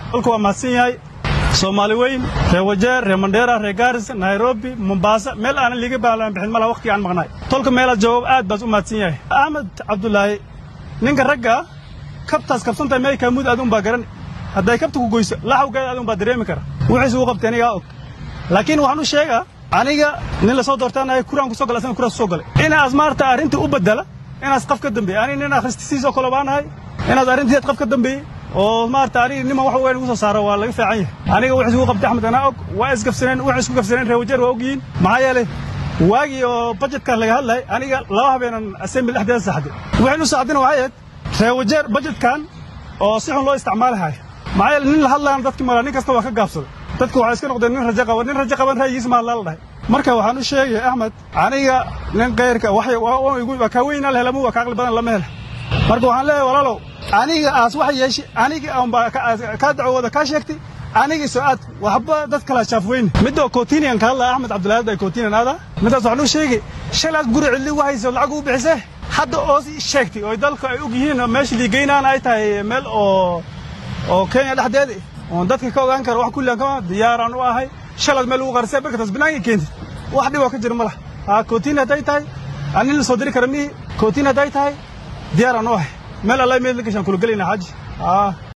dalku waa mahadsan yahay soomaali weyn reer wajeer reer mandheera reer gaaris nairobi mombasa meel aanan liiga baalan bixin malaha waqtiga aan maqnaay tolka meelaad joogo aad baad u mahadsan yahay axmed cabdulaahi ninka ragga kabtaas kabsantahay mey kaamuud aad un baa garan hadday kabta ku goyso laxawgeeda aad un baa dareemi kara wixiis ugu qabtay anigaa og laakiin waxaan u sheegaa aniga nin lasoo doortaanahay kuraan kusoo galay asana kuraan kusoo galay inaas maarata arrintii u bedela inaas qaf ka dambeeyey aniga nin akhristisiisoo kale baanahay inaas arrinteed qaf ka dambeeyey oo maarata aniga niman wax weyn ugu soo saaro waa laga fiican yahay aniga wixiis ugu qabtay axmed anaa og waa isgabsaneen waxay isku gabsaneen reer wajeer waa ogyihiin maxaa yeelay waagii oo bajetkan laga hadlayay aniga laba habeenan assembly dhexdeeda saxday waxaynu saxdina waxay ahayd reer wajeer bajetkan oo si xun loo isticmaalahay maxaa yeelay nin la hadlayana dadkii mala nin kasta waa ka gaabsaday dadku waxay iska noqdeen nin rajo qaban nin rajo qaban ra'yigiisa maa lala dhahay marka waxaan u sheegay axmed aniga nin kayrka waa kaa weynaa la helama waa ka aqli badan lama hela marka waxaan leeyahay walaalow aniga aas wax yeeshay aniga aanbaa kaa dacwooda kaa sheegtay aniga soo aad waxba dad kala shaafweyne midda kotinian ka hadlaya axmed cabdilaahi ay kotinian aada midaas waxaan u sheegay shalaad guri cidli ugu hayso lacag u bixisee hadda oo sheegtay oo dalka ay og yihiin meesha liigeynaan ay tahay meel oo oo kenya dhexdeeda oon dadka ka ogaan kara wax kullian kama diyaaraan u ahay shalaad meel ugu qarisay barkataas banaanka keentid wax dhib oo ka jira ma laha haa kotin hadday tahay anin la soo diri kara mihi kotin hadday tahay diyaaraan u ahay meel alla meel gashaan kula gelayna xaaji haa